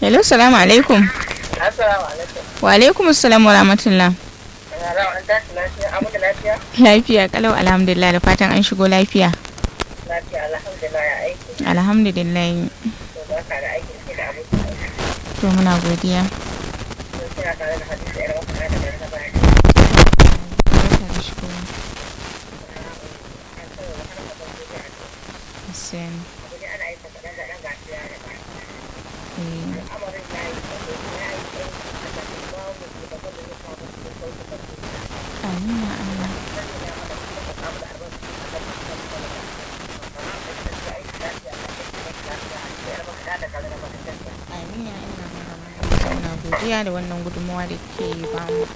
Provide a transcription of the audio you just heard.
hello salamu alaikum Assalamu alaikum. wa alaikum assalam wa rahmatullah Yara an tashi lafiya, amu da lafiya? lafiya kalau alhamdulillah da fatan an shigo lafiya Lafiya alhamdulillah ya aiki. alhamdulillah To ba ka da aiki sai da abu. to muna godiya To kina tare da hadisi yar wata da garin da baya. Barka da shigowa. An tsaya da har abin da ya Hussein, Abu ne ana yi ta kaɗan da ɗan gashi ya da ba. eh, Al'amarin ya yi tsaro, ya yi tsaro, a da ba mu da ba da ya samu da sauki da su. amina Allah. Sai ya haɗa kuma ka samu da albarka da ka samu da lafiya. Ya aiki lafiya, ya aiki lafiya, ya baka da kare da baka tafiya. Amina ina muna muna godiya da wannan gudunmawa da ke bamu.